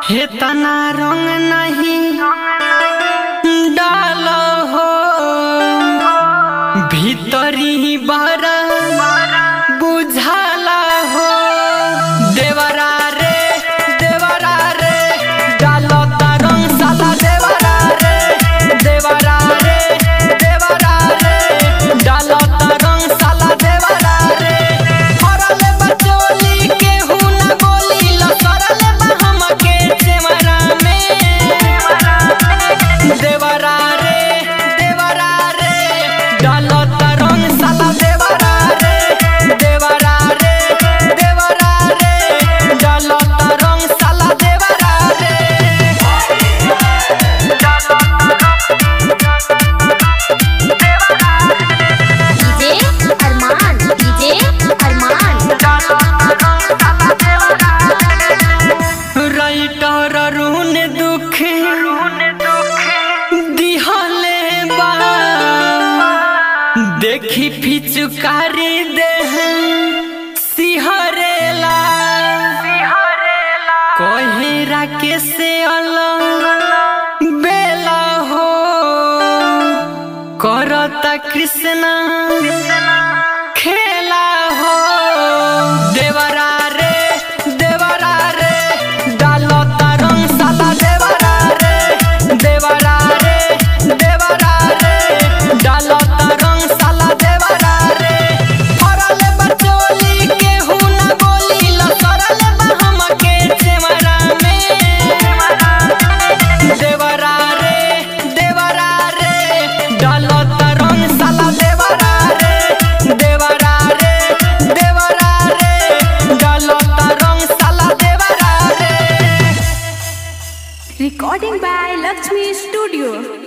हे तना रंग नहीं डाल हो भीतरी बार बुझाला हो देवरा रे देवरा रे डालो रंग साला देवरा रे देवरा रे देवरा रे डालो रंग साला देवरा रे हरले बचोली के हुना गोली लसरले बहम के देवरा में देवरा रे देवरा रे डालो रंग साला देवरा रे देवरा रे देवरा रे डालो रंग साला देवरा रे DJ Arman DJ Arman writer रून दुख दिहले बा देखी फिचुकारी देह सिहरेला कोहेरा के से अलग बेला हो करता कृष्णा खेला हो देवरा रे देवरा रे डालो रंग साला देवरा रे देवरा रे देवरा रे डालो रंग साला देवरा रे फरले बचोली के हुना गोली लसरले बहम के चेमरा में देवरा रे देवरा रे डालो रंग साला देवरा रे देवरा रे देवरा रे डालो रंग साला देवरा रे Recording by Lakshmi Studio.